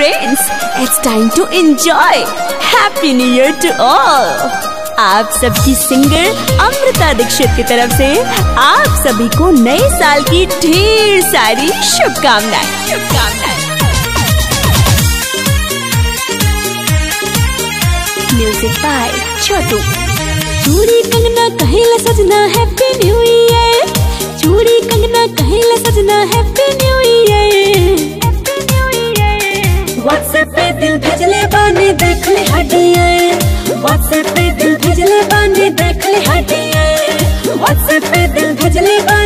friends, it's time to enjoy. Happy New Year to all. आप सबकी singer Amrita Dixit की तरफ से आप सभी को नए साल की ढेर सारी शुभकामनाएं शुभकामनाएं म्यूजिक बाय छोटू चूड़ी कंगना कहेला सजना हैप्पी न्यू ईयर चूड़ी कंगना कहेला सजना हैप्पी न्यू ईयर व्हाट्सएप पे दिल भेजले बानी देख ले हटिए व्हाट्सएप पे दिल भेजले बानी देख ले हटिए व्हाट्सएप पे दिल भेजले बानी